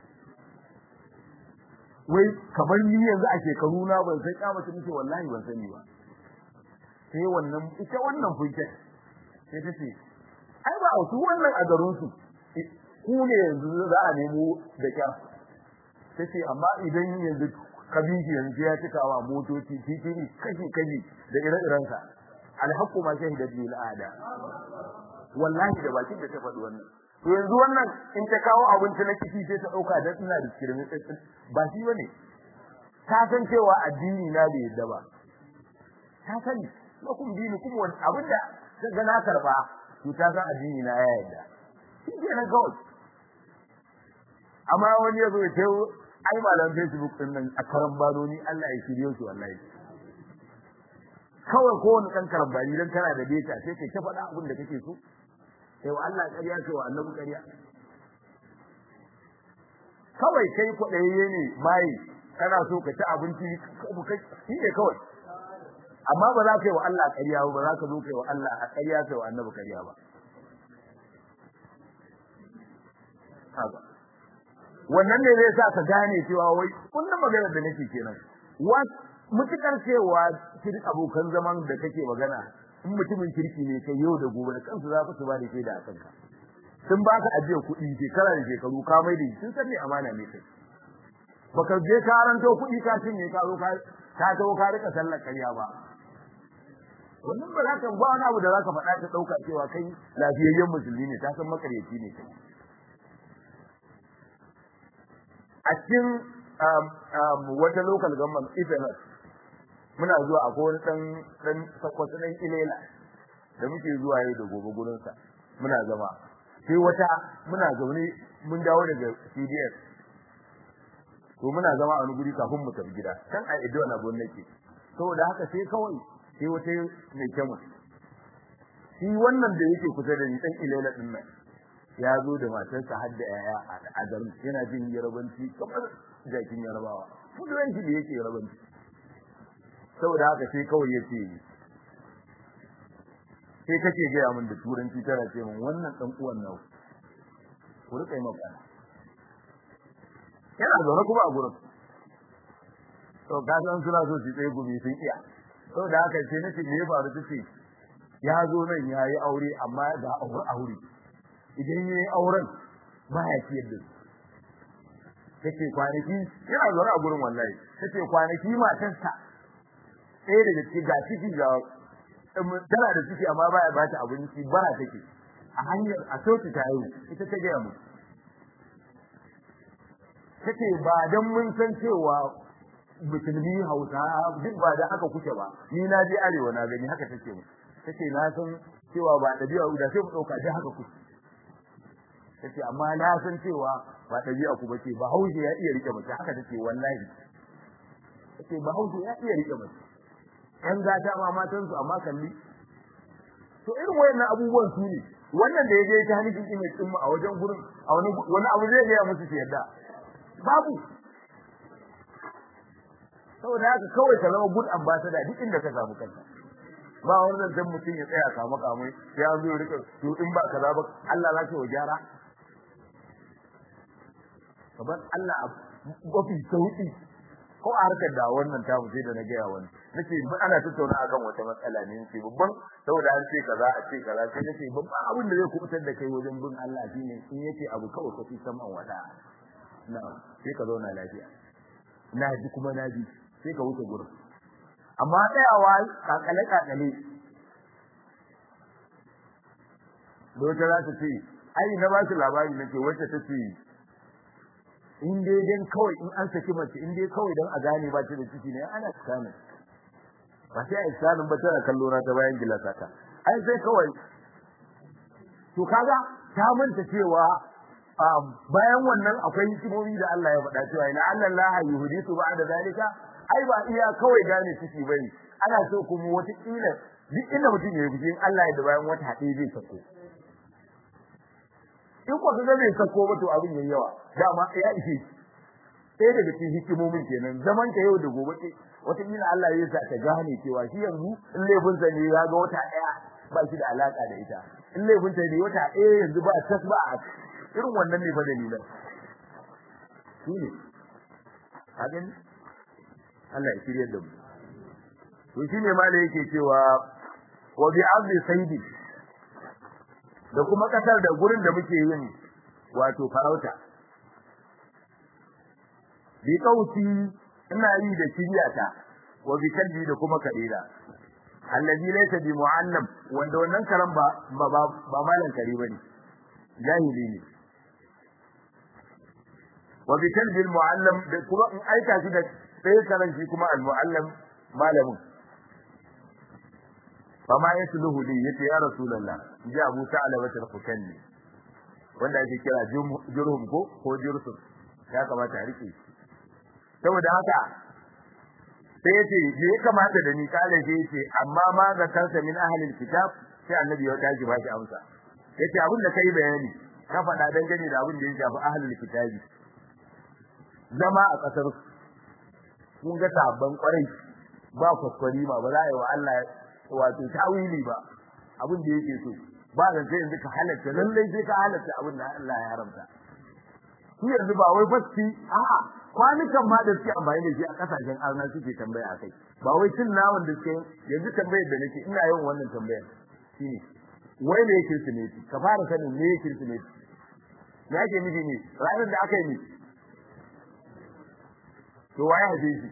Speaker 1: wai kamar ni yanzu a shekaru na ban san ya mace nace wallahi ban sani ba sai wannan ita wannan funke sai ta ce ai ba su wannan a garin su ku ne yanzu za a nemo da kyar ta ce amma idan yanzu kabiji yanzu ya cika wa motoci titiri kashi kashi da ire-iren sa alhaqqu ma shahidat bil ada wallahi da bakin da ta faɗi wannan to yanzu wannan in ta kawo abinci na kici sai ta dauka dan ina da kirmi ba shi bane ta san cewa addini na bai yadda ba ta sani lakum dinukum wa abinda ta ga na karba to ta san addini na ya yadda shi ke na kawai amma wani yazo ya tayo ai malam facebook din nan a karan banoni Allah ya shirye su wallahi kawai ko wani kan karambani dan kana da data sai kai ta faɗa abin da kake so sai wa Allah ƙarya sai wa annabi ƙarya kawai kai kwaɗayayye ne mai kana so ka ci abinci shi ne kawai amma ba za ka yi wa Allah ƙarya ba za ka zo ka yi wa Allah a ƙarya kai wa annabi ƙarya ba haka wannan ne zai sa ka gane cewa wai kullum maganar da nake kenan wa mutukar cewa cikin abokan zaman da kake magana in mutumin kirki ne kai yau da gobe da kansu za su ba da shaida a kanka sun ba ka ajiyar kuɗi shekara da shekaru ka mai da sun san me amana ne kai baka je ka ranto kuɗi ka cinye ka zo ka ka zo ka rika sallar ƙarya ba wannan ba za ka ba wani abu da za ka faɗa ta ɗauka cewa kai lafiyayyen musulmi ne ta san makaryaci ne kai a cikin wata local government Ifenas muna zuwa a wani dan dan sakwata dan ilela da muke zuwa yau da gobe gurin sa muna zama sai wata muna zaune mun dawo daga CDS to muna zama a wani guri kafin mu tafi gida kan a Edo na gwamnati saboda haka sai kawai sai wata mai kyamu shi wannan da yake kusa da ni dan ilela din nan ya zo da matarsa har da yaya a garin yana jin yarabanci kamar jakin yarabawa mutuwanci da yake yarabanci saboda haka sai kawai ya ce sai kake gaya min da turanci tana ce min wannan dan uwan nau ku rika yi magana yana zaune kuma a gurin to ka san suna so su tsaye gumi sun iya saboda haka sai nace me ya faru tace ya zo nan ya yi aure amma ga aure aure idan ya yi auren ba ya ciyar da su take kwanaki yana zaune a gurin wallahi take kwanaki matarsa ɗaya daga ciki ga ciki ga tana da ciki amma baya ba ta abinci bara take a hanyar a soki ta yi ita ta gaya mu take ba dan mun san cewa musulmi hausa duk ba da haka kuke ba ni na je arewa na gani haka take mu take na san cewa ba dabi'a da sai mu dauka dai haka kuke tace amma na san cewa ba dabi'a ku bace ba hausa ya iya rike mace haka take wallahi tace ba hausa ya iya rike mace yan gata ma matan su amma kalli to irin wayannan abubuwan su ne wannan da yaje ta hannun image din mu a wajen gurin a wani wani abu zai ga musu su yadda babu saboda haka kawai ka zama good ambassador duk inda ka samu kanka ba wani zancen mutum ya tsaya kama kamai ya zo ya rika to in ba kaza ba Allah za ka wa gyara kaban Allah mafi sauki ko a harkar da wannan ta sai da na gaya wani nace mun ana tattauna akan wata matsala ne nace babban saboda an ce kaza a ce kaza sai nace babban abin da zai kubutar da kai wajen bin Allah shine in yace abu kawai ka fi saman wada na sai ka zauna lafiya na ji kuma na ji sai ka wuce gurin amma tsayawa kakale kakale Dota za ta ce, ai na ba su labari nake wacce ta ce, in dai dan kawai in an saki mace in dai kawai dan a gane ba ta da ciki ne ana tsakanin. Ba sai a isanin ba tana kallo na ta bayan gilasa ta. Ai sai kawai. To kaga ta manta cewa bayan wannan akwai hikimomi da Allah ya faɗa cewa ina Allah la yuhdisu ba'da zalika ai ba iya kawai gane ciki bane ana so kuma wata kila duk inda mutum ya yi in Allah ya da bayan wata haɗe zai sako in ko kaga bai sako ba to abin yayi yawa dama ya ishe sai daga cikin hikimomin kenan zaman ka yau da gobe ce wata kila Allah ya sa ta gane cewa shi yanzu in laifin sa ne ya ga wata daya ba shi da alaka da ita in laifin ta ne wata daya yanzu ba tas ba a irin wannan ne fa dalilan shi ne hakan Allah ya shirye da mu to shine ma da yake cewa wa bi abdi sayyidi da kuma kasar da gurin da muke yin wato farauta bi kauti ina yi da kiriyata wa bi kalbi da kuma kadira allazi laysa bi muallam wanda wannan karan ba ba ba malan kare bane jahili ne wa bi kalbi al muallam da kuma in aika shi da sai karan shi kuma al muallam malamin fama yasluhu li yace ya rasulullah ji abu sa'ala wa tarfukanni wanda ake kira jurhum ko ko jursum ya kamata a rike saboda haka sai yace me ya kamata da ni kale sai yace amma ma zakarta min ahlil kitab sai annabi ya tashi ba shi amsa yace abin da kai bayani ka faɗa dangane da abin da ya shafi ahlul kitabi zama a kasar kun ga sabban kwarai ba kwaskwari ma ba za a yi wa Allah wato tawili ba abin da yake so ba da sai yanzu ka halatta lallai sai ka halatta abin da Allah ya haramta shi yanzu ba wai fasti a'a kwanukan ma da suke amfani da shi a kasashen arna suke tambaya akai ba wai cin naman da suke yanzu tambayar da nake ina yawan wannan tambayar shine wai me yake kirsimeti ka fara sanin me yake kirsimeti me yake nufi ne ranar da aka yi ne to waye haife shi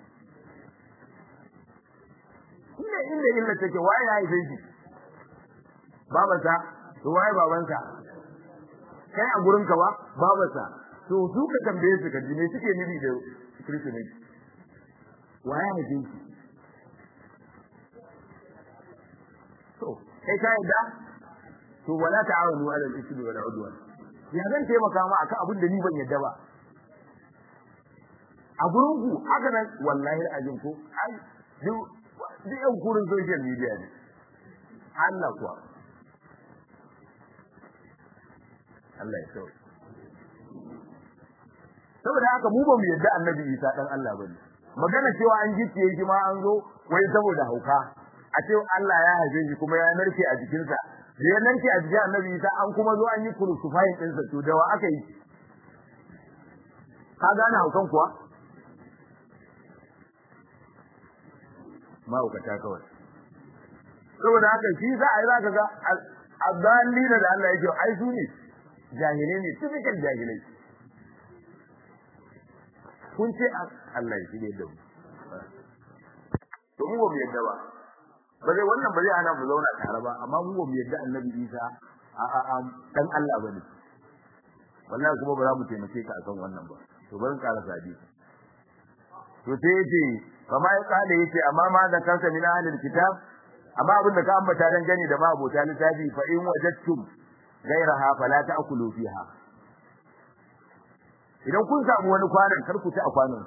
Speaker 1: inda inda illa take waye ya haife shi babansa to waye babansa kai a gurin ka ba babansa to su ka tambaye su ka ji me suke nufi da Kirsimeti waye haife shi to kai ka yadda to wala ta'awunu 'ala al-ithmi wal 'udwan ya zan taimaka ma akan abin da ni ban yadda ba a gurin ku haka nan wallahi azin ko ai duk duk yan kurin social media ne Allah kuwa Allah ya sauke saboda haka mu ba mu yadda annabi Isa dan Allah bane magana cewa an gicciye shi ma an zo wai saboda hauka a ce Allah ya haife shi kuma ya narke a jikinsa da ya narke a jikin annabi Isa an kuma zo an yi crucifying ɗinsa to da wa aka yi ka gane haukan kuwa mahaukata kawai saboda haka shi za a yi za ka ga azzalina da Allah yake ai su ne jahilai ne typical jahilai kun ce Allah ya shige da mu to mu ba mu yadda ba ba zai wannan ba zai ana mu zauna tare ba amma mu ba mu yadda annabi Isa a a a dan Allah bane wallahi kuma ba za mu taimake ka akan wannan ba to bari ƙara sadi to sai yace kama ya kada yace amma ma da kanka min ahlil kitab amma abin da ka ambata dan gani da ma abota littafi fa in wajadtum gairaha fala ta'kulu fiha idan kun samu wani kwanan kar ku ci a kwanan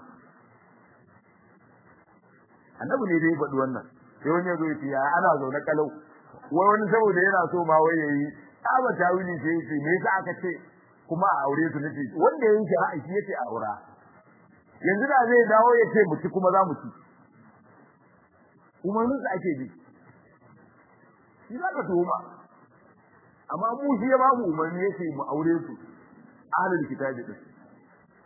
Speaker 1: annabi ne dai faɗi wannan sai wani yazo yace ya ana zaune kalau wai wani saboda yana so ma wai yayi aba tawili sai yace me yasa aka ce kuma a aure su nace wanda yayin shi ra'ayi shi yace a aura yanzu da zai dawo ya ce mu ci kuma za mu ci umarnin sa ake bi shi za ka tuhuma amma mu shi ya ba mu umarni yace mu aure su ahlul kitabi din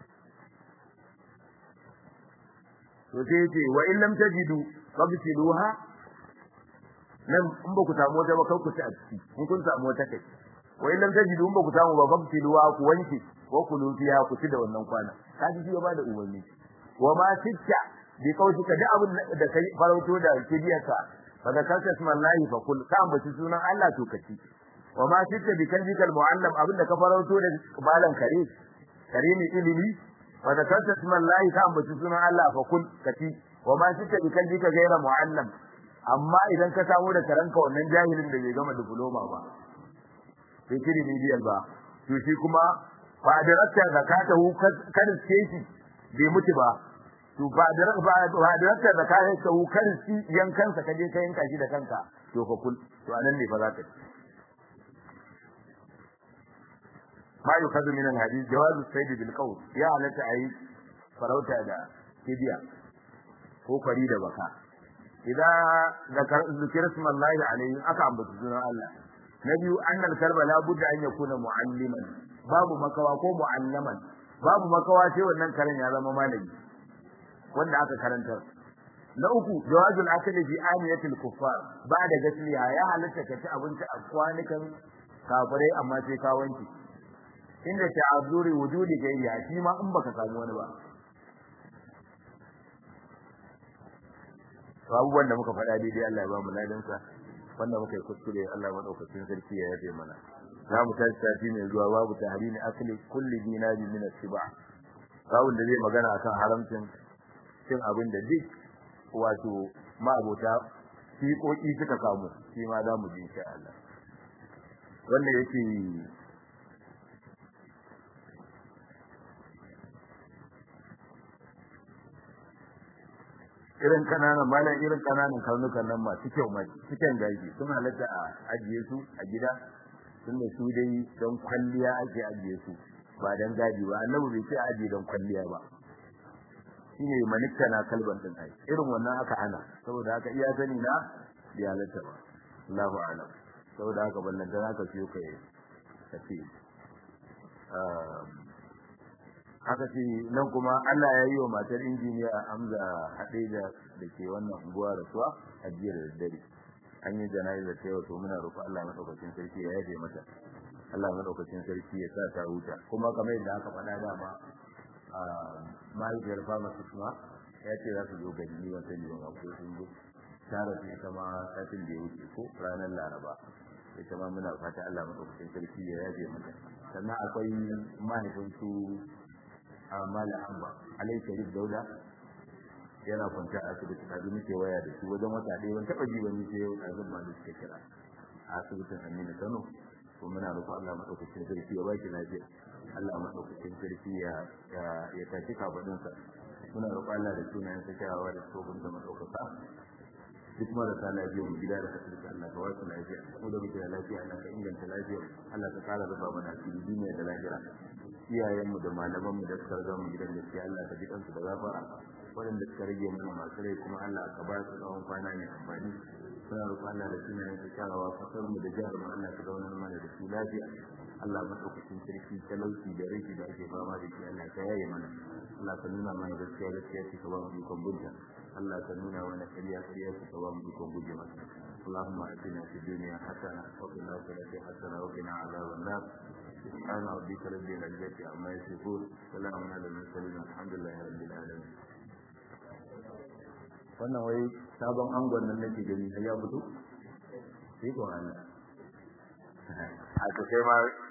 Speaker 1: to sai yace wa in lam tajidu fabtiluha nan in ba ku samu wata ba kar ku ci a ciki in kun samu wata kai wa in lam tajidu in ba ku samu ba fabtiluha ku wanke ko ku lufiya ku ci da wannan kwana kaji shi ya bada umarni wa ma titta bi kautuka da abin da kai farauto da kibiyarka fa da kanka ismallahi fa kul ka ambaci sunan Allah to kaci wa ma titta bi kalbikal muallam abin da ka farauto da balan kare kare ne ilimi fa da kanka ismallahi ka ambaci sunan Allah fa kul kaci wa ma titta bi kalbika gaira muallam amma idan ka samu da karanka wannan jahilin da bai gama diploma ba sai kiri bidiyal ba to shi kuma fa da rakka zakatahu kan shi bai mutu ba to ba da ba da rakka zakatahu kan shi yankansa kaje ka yanka shi da kanka to fa kul to anan ne fa za ka ma yukhadhu min al-hadith jawaz as-sayd bil qawl ya alata ayi farauta da kibiya ko kwari da baka idan zikir ismallahi alayhi aka ambata sunan Allah na biyu annal kalba la budda an yakuna mualliman babu makawa ko muallaman babu makawa sai wannan karen ya zama malami wanda aka karantar na uku jawazul akli fi aniyatil kuffar ba da gasliya ya halatta ka ci abinci a kwanukan kafirai amma sai ka wanke inda ta'azzuri wujudi gairiya shi ma in baka samu wani ba abubuwan da muka faɗa daidai Allah ya ba mu ladansa wanda muka yi kuskure Allah madaukakin sarki ya yafe mana za mu tashi sati mai zuwa babu tahrimi akli kulli dinari min as-siba kawun da zai magana akan haramcin cin abin da duk wato ma'abota fiƙoƙi suka samu shi ma za mu ji insha Allah wanda yake irin kananan malam irin kananan karnukan nan masu kyau mai cikin gaji sun halatta a ajiye su a gida tun da su dai don kwalliya ake ajiye su ba don gaji ba annabi bai ce ajiye don kwalliya ba shine manikta na kalban din ai irin wannan aka hana saboda haka iya sani na bai halatta ba Allahu a'lam saboda haka ballan dan haka ciyo kai kace haka ce nan kuma Allah ya yi wa matar injiniya Hamza Hadeja da ke wannan unguwa da suwa a jiya da daddare an yi jana'izar ta yau to muna roƙo Allah madaukakin sarki ya yaje mata Allah madaukakin sarki ya sa ta huta kuma kamar yadda aka faɗa dama a mahaifiyar pharmacist ma ya ce za su zo gari ni wata ne ba ko sun zo tara su ita ma satin da ya wuce ko ranar Laraba ita ma muna fata Allah madaukakin sarki ya yaje mata sannan akwai mahaifin su mala amba alai sharif dauda yana kwanta a asibiti kaji muke waya da shi wajen wata ɗaya ban taɓa ji wani sai yau ɗazun ma da suka kira a asibitin aminu kano ko muna roƙo allah maɗaukakin sarki ya ba shi lafiya allah maɗaukakin sarki ya ya tashi kafaɗinsa muna roƙo allah da sunayen sa kyawawa da tsohon da maɗaukaka duk marasa lafiya mu gida da asibiti allah ka wasu lafiya mu da muke da lafiya allah ka inganta lafiya allah ka ƙara rufa mana asiri duniya da lahira iyayenmu da malamanmu da suka riga mu gidan gaskiya Allah ka ji kansu da gafara waɗanda suka rage mana masu rai kuma Allah ka ba su tsawon kwana mai amfani suna roƙon Allah da suna yin kyakkyawa kasar mu da jihar mu Allah ka zauna mana da su lafiya Allah madaukakin sarki talauci da rashi da ake fama da shi Allah ka yaye mana Allah ka nuna mana gaskiya gaskiya ce ka ba mu ikon bunta Allah ka nuna mana ƙarya ƙarya ce ka ba mu ikon guje masa اللهم اتنا في الدنيا حسنه وفي الاخره حسنه وقنا عذاب النار سبحان ربك رب العزة عما يصفون سلام على المرسلين الحمد لله رب العالمين wannan wai sabon angon nan nake gani ya fito sai ko Allah a to kai ma